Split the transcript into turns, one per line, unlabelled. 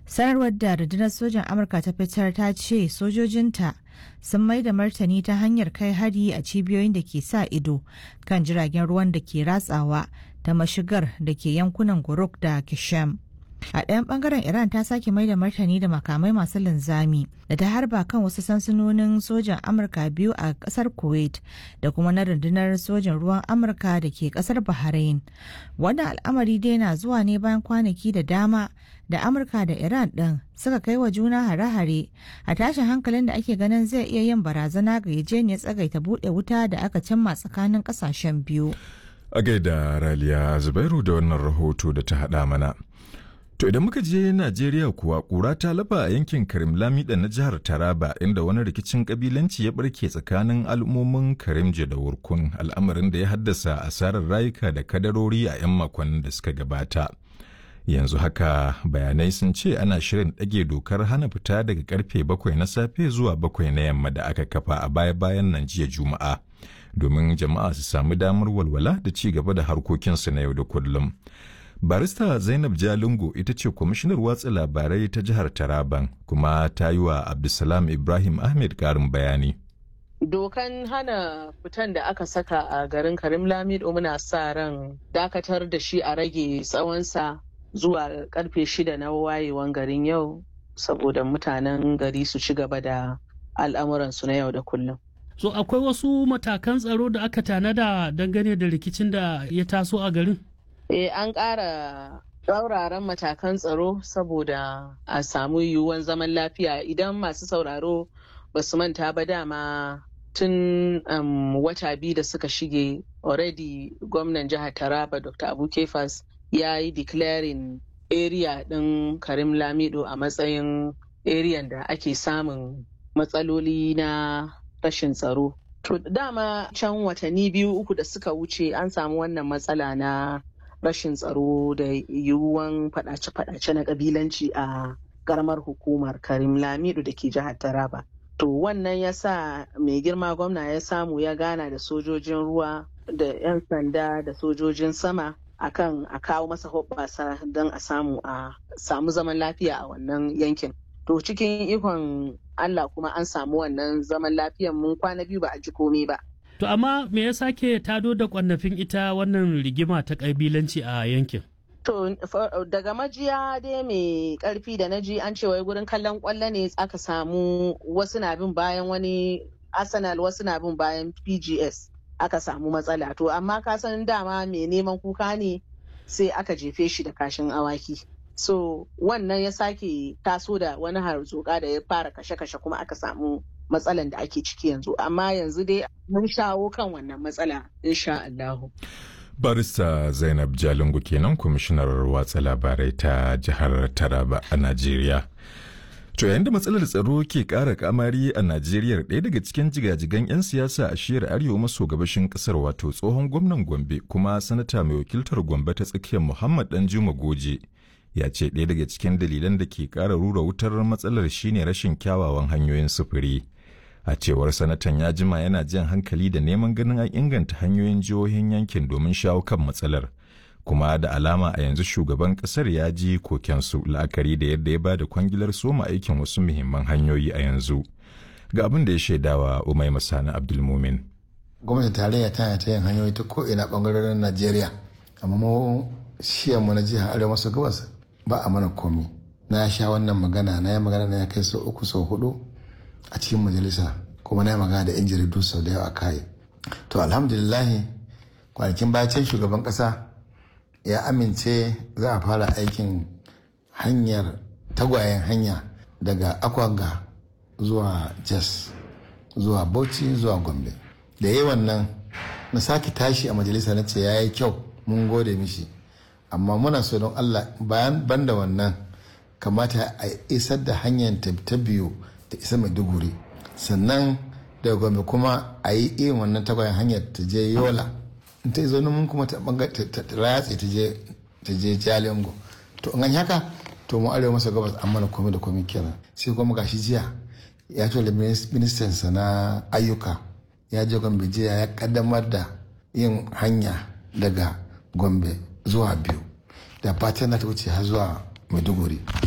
sanarwar da rundunar sojan amurka ta fitar ta ce sojojinta sun mai da martani ta hanyar kai hari a cibiyoyin da ke sa ido kan jiragen ruwan da ke ratsawa ta mashigar da ke yankunan guruk da kishem a ɗayan ɓangaren iran ta sake mai da martani da makamai masu linzami da ta harba kan wasu sansanonin sojan amurka biyu a ƙasar kuwait da kuma na rundunar sojan ruwan amurka da ke ƙasar bahrain wannan al'amari dai na zuwa ne bayan kwanaki da dama da amurka da iran ɗin suka kai wa juna hare-hare a tashin hankalin da ake ganin zai iya yin barazana ga yajeniyar tsagaita buɗe wuta da aka cimma tsakanin ƙasashen biyu
a gaida raliya zubairu da wannan rahoto da ta haɗa mana To idan muka je Najeriya kuwa ƙura ta lafa a yankin Karim Lamida na jihar Taraba inda wani rikicin kabilanci ya barke tsakanin al'ummomin Karimje da Wurkun al'amarin da ya haddasa asarar rayuka da kadarori a 'yan makonnin da suka gabata. Yanzu haka bayanai sun ce ana shirin ɗage dokar hana fita daga karfe bakwai na safe zuwa bakwai na yamma da aka kafa a baya-bayan nan jiya Juma'a domin jama'a su samu damar walwala da ci gaba da harkokinsu na yau da kullum. barista zainab jalingo ita ce kwamishinar watsa labarai ta jihar taraban kuma ta yi wa abdulsalam ibrahim ahmed karin bayani
dokan hana fitan da aka saka a garin karim lamido muna sa ran dakatar da shi a rage tsawonsa zuwa karfe shida na wayewan garin yau saboda mutanen gari su ci gaba da al'amuransu na yau da kullum
so akwai wasu matakan tsaro da aka tanada dangane da rikicin da ya taso a garin
Eh, an ƙara tsauraran matakan tsaro saboda a samu yiwuwan zaman lafiya idan masu sauraro ba su manta ba dama tun um, wata biyu da suka shige already gwamnan jihar taraba dr abu kefas ya yi declaring area ɗin karim lamido a matsayin area da ake samun matsaloli na rashin tsaro to dama can watanni biyu uku da suka wuce an samu wannan matsala na rashin tsaro da yiwuwan fadace-fadace na kabilanci a karamar hukumar karim lamidu da ke jihar taraba to wannan ya sa mai girma gwamna ya samu ya gana da sojojin ruwa da 'yan sanda da sojojin sama akan a kawo masa hoɓɓasa don a samu a samu zaman lafiya a wannan yankin to cikin ikon allah kuma an samu wannan zaman lafiyan mun kwana biyu ba a ji komai ba
To amma me ya sake tado da kwannafin ita wannan rigima ta ƙabilanci a yankin?
To daga majiya dai mai karfi da na ji an ce wai gurin kallon kwallo ne aka samu wasu na bin bayan wani Arsenal wasu na bin bayan PGS aka samu matsala. To amma ka san dama mai neman kuka ne sai aka jefe shi da kashin awaki. So wannan ya sake taso da wani harzuka da ya fara kashe-kashe kuma aka samu matsalan da ake ciki yanzu amma yanzu dai mun shawo kan wannan matsala insha Allahu.
barista zainab jalingu kenan kwamishinar watsa labarai ta jihar taraba a najeriya to yayin da matsalar tsaro ke ƙara kamari a najeriya ɗaya daga cikin jigajigan 'yan siyasa a shiyar arewa maso gabashin ƙasar wato tsohon gwamnan gombe kuma sanata mai wakiltar gombe ta tsakiyar muhammad danjuma goje ya ce ɗaya daga cikin dalilan da ke ƙara rura wutar matsalar shine rashin kyawawan hanyoyin sufuri a cewar sanatan ya jima yana jan hankali da neman ganin an inganta hanyoyin jihohin yankin domin shawo kan matsalar kuma da alama a yanzu shugaban kasar ya ji kokensu la'akari da yadda ya bada kwangilar soma aikin wasu muhimman hanyoyi a yanzu ga abin da ya shaidawa umai masani abdulmumin
gwamnati tarayya tana ta yin hanyoyi ta ko'ina bangarorin najeriya amma mu mu na jihar arewa maso gabas ba a mana komi na sha wannan magana na yi magana na ya kai sau uku sau hudu a cikin majalisa kuma na yi magana da yan jaridu sau da yawa kai to alhamdulillahi kwanakin bayan shugaban kasa ya amince za a fara aikin hanyar tagwayen hanya daga akwanga zuwa jas zuwa bauchi zuwa gombe da yi wannan na sake tashi a majalisa na ce ya yi kyau mun gode mishi amma muna so don allah bayan banda wannan kamata a isar da hanyar ta biyu ta isa maiduguri sannan daga gombe kuma a yi irin wannan tagwayen hanyar ta je yola in ta zo mun kuma ta ratse ta je jalingo to in an haka to mu arewa masa gabas an mana komai da komai kenan sai kuma gashi jiya ya tura ministan sa na ayyuka ya je gombe jiya ya kaddamar da yin hanya daga gombe zuwa biyu da fatan na ta wuce har zuwa maiduguri